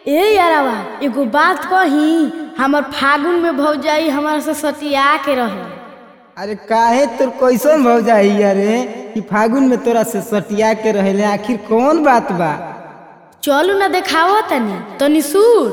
ए यारावा एगो बात कही हमर फागुन में भौजाई हमारा से सटिया के रहे अरे काहे तोर कैसन भौ जाई अरे कि फागुन में तोरा से सटिया के रहेले आखिर कौन बात बा चलू ना देखाओ तनी तनी सुन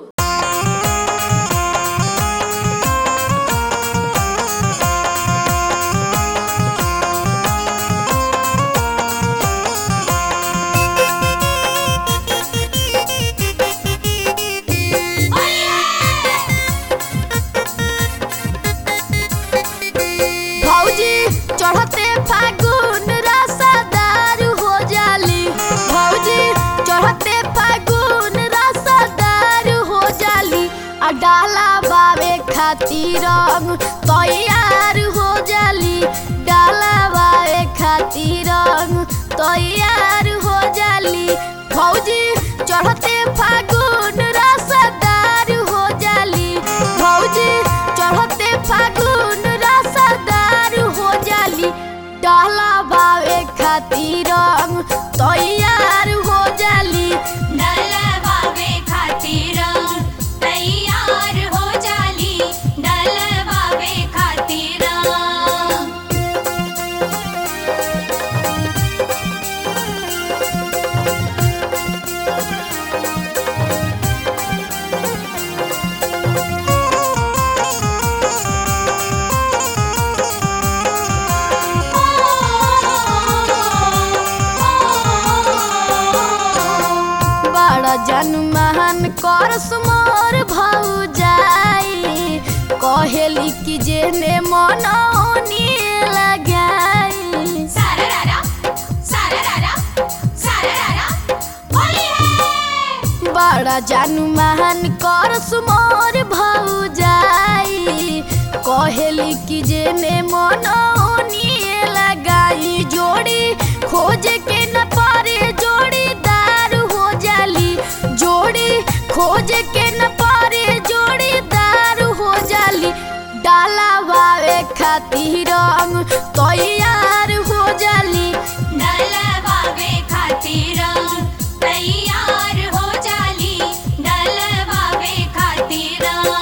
भौजी चढ़ते फागुन रसादार हो जाली भौजी चढ़ते फागुन रसादार हो जाली आ डाला बावे खातिर रंग तैयार हो जाली डाला बावे खातिर रंग तैयार हो जाली भौजी चढ़ते फागुन रसादार हो जाली भौजी चढ़ते फागुन रसादार हो जाली डाला बावे खातिर रंग तैयार हो जाली डलवावे खातिर तैयार हो जाली डलवावे खातिर बड़ा जनमान कर सुमोर भौजाई कहेली कि जेने मनौनी लगाई सारारा सारारा सारारा होली है बड़ा जनमान कर सुमोर भौजाई कहेली कि जेने मनौनी लगाई जोड़ी खोज के न पारे जोड़ीदार हो जाली जोड़ी खोज के न पारे जोड़ीदार हो जाली डाला बावे खातिर रंग तैयार हो जाली डलवावे खातिर तैयार हो जाली डलवावे खातिर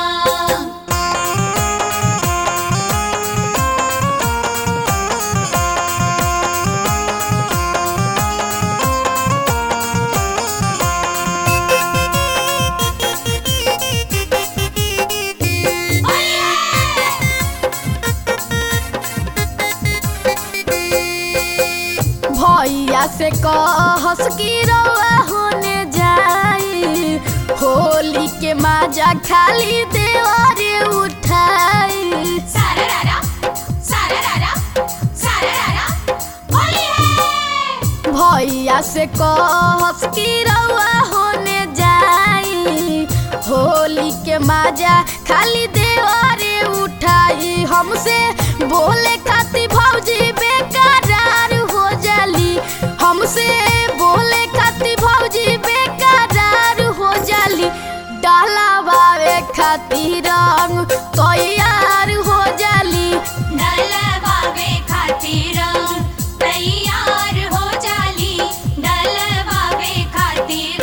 भैया से कहस की रवा होने जाई होली के माजा खाली देवारे उठाई सारारा सारारा सारारा होली है भैया से कहस की रवा होने जाई होली के माजा खाली देवारे उठाई हमसे बोले खाती भौजी बेकरार हो जाली हमसे बोले खाती भौजी बेकरार हो जाली डाला बावे खातिर रंग तैयार हो जाली डलवावे खातिर तैयार हो जाली डलवावे खातिर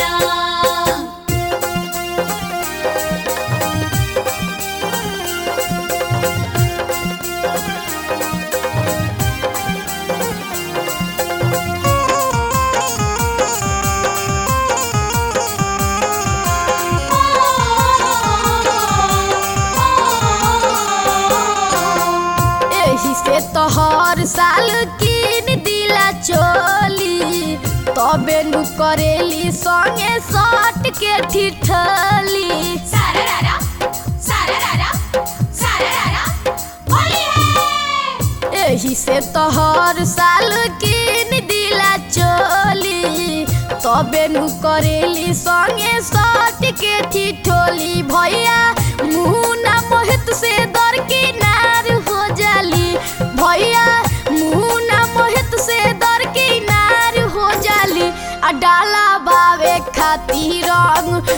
एही से तो हर साल किन दिला चोली तबे नु करेली संगे सट के ठिठली सारारा सारारा सारारा होली है एही से तो हर साल किन दिला चोली तबे नु करेली संगे सट के ठिठोली भैया मुना मोहित से दर किनार हो जाली भैया मुना मोहित से दर किनार हो जाली आ डाला बावे खातिर रंग